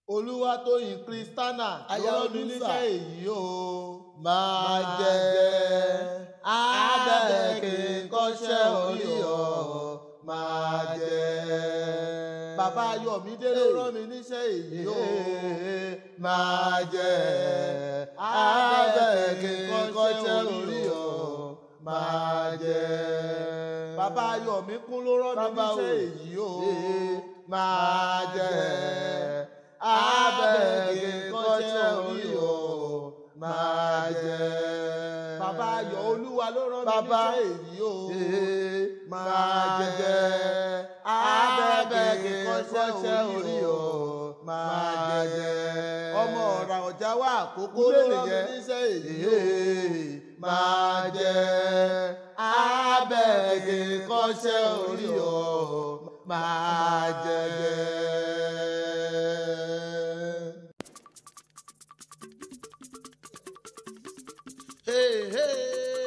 olúwatóyìn kristana Aya ló rán mi Olúṣà. níṣẹ́ èyí o máa jẹ abẹ́ kí n kọ́ṣẹ́ orí ọ̀ máa jẹ. bàbá ayọ̀mídé ló rán mi níṣẹ́ èyí o máa jẹ abẹ́ kí n kọ́ṣẹ́ orí ọ̀ máa jẹ. bàbá ayọ̀míkún ló rán mi Bàbá níṣẹ́ o. èyí o máa jẹ abẹ́ kí n kọ́ṣẹ́ orí ọ̀ máa jẹ. bàbá ayọ̀ olúwa ló rán mi Bàbá níṣẹ́ èyí o máa jẹ abẹ́ kí n kọ́ṣẹ́ orí ọ̀ máa jẹ. ọmọ ọ̀rà ọ̀já wà àkókò Kúlé ló rán mi nìyẹn. níṣẹ́ èyí o máa jẹ abẹ́ kí n kọ́ṣẹ́ orí ọ̀ máa jẹ. Hey, hey.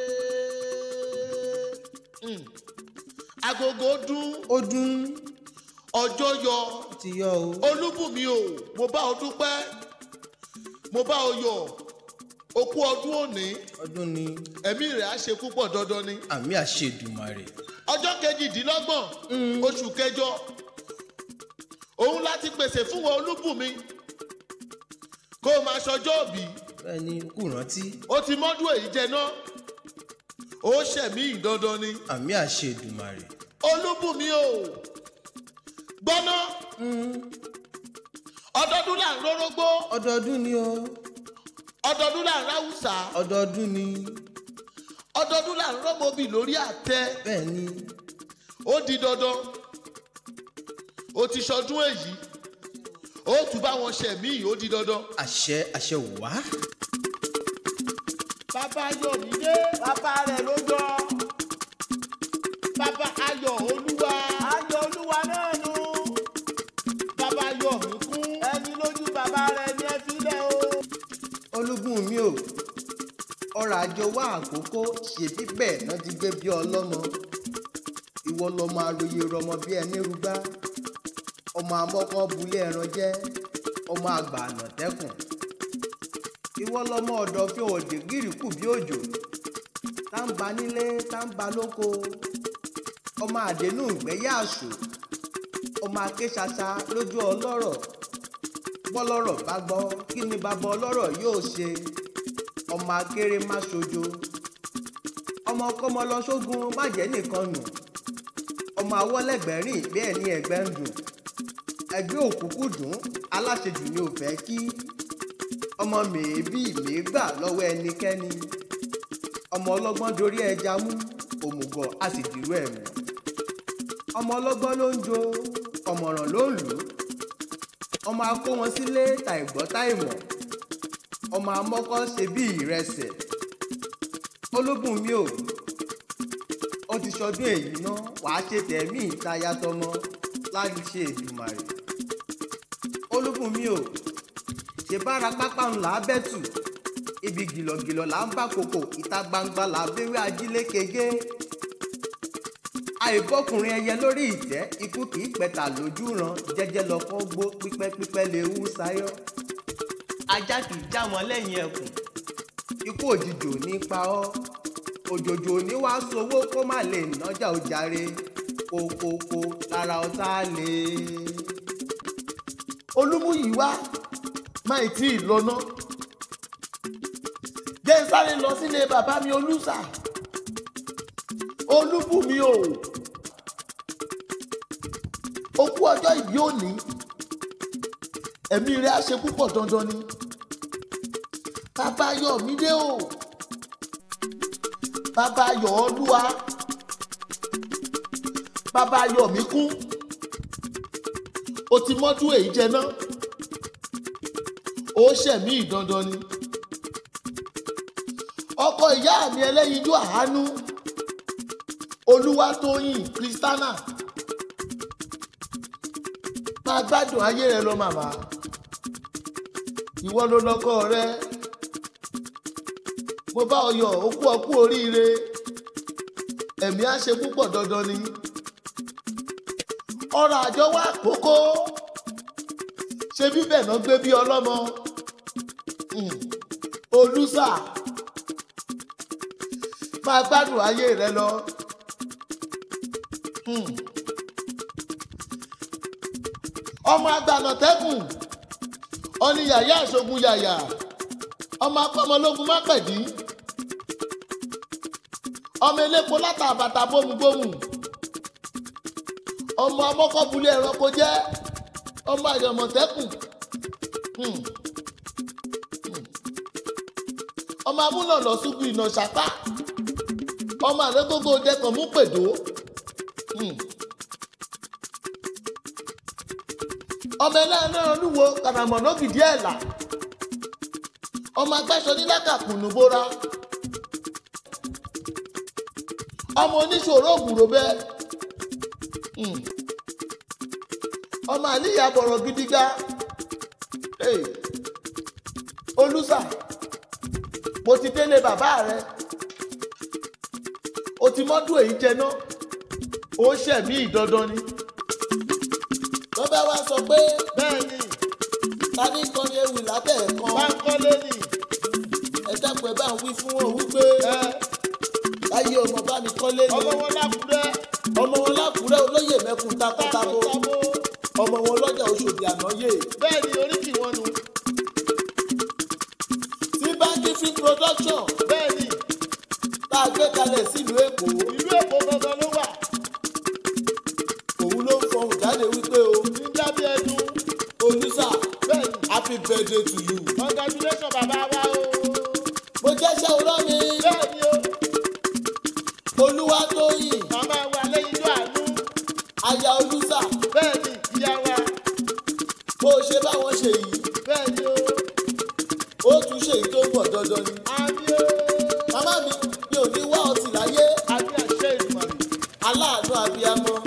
Mm. agogo dún ó dún ọjọ́ yọ ti yọ o. olúbùnmi o mo bá ọ dúpẹ́ mo bá ọ yọ̀ òkú ọdún òní ọdún ni ẹ̀mí rẹ̀ á ṣe púpọ̀ dandan ni àmì àṣedùmarè. ọjọ́ kejìdínlọ́gbọ̀n oṣù kẹjọ òun láti pèsè fún wọn olúbùnmi kó o máa ṣọjọ́ òbí bẹ́ẹ̀ ni kù rántí ó ti mọ́dún èyí jẹ náà ó ṣẹ̀mí ìdandan ni àmì àṣedùmarè. olúbùnmi o gbọ́ná ọdọọdún là ń rórógbó ọdọọdún ni o ọdọọdún là ń ráwùsà ọdọọdún ni ọdọọdún là ń rọ́mọbì lórí àtẹ bẹ́ẹ̀ ni ó di dandan ó ti ṣọdún èyí ó tún bá wọn ṣẹ̀mí ó di dandan. àṣẹ àṣẹ wá. bàbá ayọ̀mídé bàbá rẹ̀ ló jọ bàbá ayọ̀ olúwa ayọ̀ olúwa náà nù bàbá ayọ̀míkún ẹni lójú bàbá rẹ̀ ní ẹ sílẹ̀ o. olúgun mi ò ọrọ̀ àjọ wá àkókò ṣe bíbẹ̀ náà ti gbé bí ọlọ́mọ ìwọ lọmọ àròyé rọmọ bí ẹni rúgbá ọmọ amọ́kàn bulé ẹran jẹ́ ọmọ àgbà ànàtẹ́kùn ìwọ lọmọ ọ̀dọ̀ fi òdì gírìkù bí òjò tá ń ba nílé tá ń ba lóko ọmọ àdénú ìgbẹ́yà àṣù ọmọ akéṣaṣa lójú ọlọ́rọ̀ bọ́lọ́rọ̀ bá gbọ́ kí ni bàbá ọlọ́rọ̀ yóò ṣe ọmọ akéré má ṣojo ọmọ kọ́mọ lọ sógun má jẹ́ nìkan nù ọmọ awọ́lẹ́gbẹ̀rìn bẹ́ẹ̀ ni ẹ̀gbẹ́ ń dùn ẹgbẹ́ òkúkú dùn aláṣejù ni ò fẹ́ kí ọmọ mèébì mèégbà lọ́wọ́ ẹnikẹ́ni ọmọ ọlọ́gbọ́n dorí ẹja mú òmùgọ̀ a sì dìrú ẹ̀ mú ọmọ ọlọ́gbọ́n ló ń jo ọmọràn ló ń lù ú ọmọ akó wọn sílé tàìgbọ́ tàìmọ̀ ọmọ amọ́kọ́ ṣe bí ìrẹsẹ̀ ológun mi ò ó ti ṣọdún èyí ná wàá ṣe tẹ̀mí ìtayà tọmọ láti ṣe ìdùmàrè ológun mi ò ṣe bára pápá ńlá bẹ́tù ibi gìlọ̀gìlọ̀ là ń bá koko ìta gbangba là ń béwé ajílẹ̀ kege àìbọ́kùnrin ẹyẹ lórí ìtẹ́ ikú kì í pẹ̀tà lójú ran jẹ́jẹ́ lọ́kọ́ gbó pípẹ́pípẹ́ lè wú sáyọ́ ajá kì í já wọn lẹ́yìn ẹkùn ikú òjijì ò ní pa ọ́ òjòjò ò ní wá sowó kó má lè nájà ó jàre kókókó lára ọ̀tá lè. olúmúyìwá máì tí ì lọ́nà jẹ́ ń sáré lọ sílé bàbá mi olùsà olúbùnmi o okú ọjọ́ ìbí òní ẹ̀mí rẹ̀ á ṣe púpọ̀ dandan ni bàbá ayọ̀mídé o bàbá ayọ̀ olúwa bàbá ayọ̀míkún o ti mọ́dún èyí jẹ náà ó ṣẹ̀mí ìdandan ni ọkọ ìyá mi ẹlẹ́yinjú àánú olúwatóyìn kristana máa gbádùn ayé rẹ lọ màmá ìwọ ló lọkọ rẹ mo bá ọ yọ̀ ó kú ọ kú oríire ẹ̀mí á ṣe púpọ̀ dandan ni ọrọ̀ àjọ wà kókó ṣé bíbẹ̀ náà gbé bí ọlọ́mọ Hmm. olùsà máa gbádùn ayé rẹ lọ. Hmm. ọmọ agbanàtẹ́kùn ọni yàyà ìṣogun yàyà ọmọ akọ́mọlógún mápẹ̀dí ọmọ elépo látàbàtà bómúbómú ọmọ amọ́kọ́bulé ẹranko jẹ́ ọmọ àyọ̀mọ̀tẹ́kùn Hmm. Hmm. ọmọ amúnàlọ́ ṣubú ìnà ṣàpá ọmọ àrẹ́gbógbó dẹkàn mú pèdó Hmm. ọmọ ẹlẹ́rìn olúwo kàràmọ̀ lógìdí ẹ̀là ọmọ agbáṣọ nílákàkùnú bóra ọmọ oníṣòro ògùrò bẹ́ẹ̀ Hmm. ọmọ àníyà bọ̀rọ̀ gidigba Hey. olùsà mo ti délé bàbá rẹ o ti mọ́dún èyí jẹná ó ṣẹ̀mí ìdandan ni. lọ́bẹ̀ wá sọ pé bẹ́ẹ̀ ni ta ní kan ní ewì lábẹ́ ẹ̀kan Bánkọ́lé ni ẹ dákun ẹ bá ń wí fún wọn wípé ẹ láyé ọmọ bá mi kọ́lé ni ọmọ wọn lákùrẹ́ ọmọ wọn lákùrẹ́ olóyè mẹ́kun takotabo tábó ọmọ wọn lọ́jà Òṣòdì ànáyè bẹ́ẹ̀ ni oríkì wọn nu tí báńkì film production bẹ́ẹ̀ ni tá a gbé kalẹ̀ sílùú Èkó ìlú Èkó gangan ló wà òun ló ń fọhùn jáde wípé o ní dábí ẹnu olùsà bẹ́ẹ̀ ni happy birthday to you. congratulation bàbá wa o mo jẹ́sẹ̀ olómi bẹ́ẹ̀ ni o Olúwatóyìn màmá wa lẹ́yìn tó àánú aya olùsà bẹ́ẹ̀ ni ìyá wa bó o ṣe báwọn ṣe yìí bẹ́ẹ̀ ni o ó tún ṣe èyí tó pọ̀ dandan ni. àmì o màmá mi mi ò ní wá ọtí láyé àmì àṣẹ ìdùmàrè aláàánú abiyamọ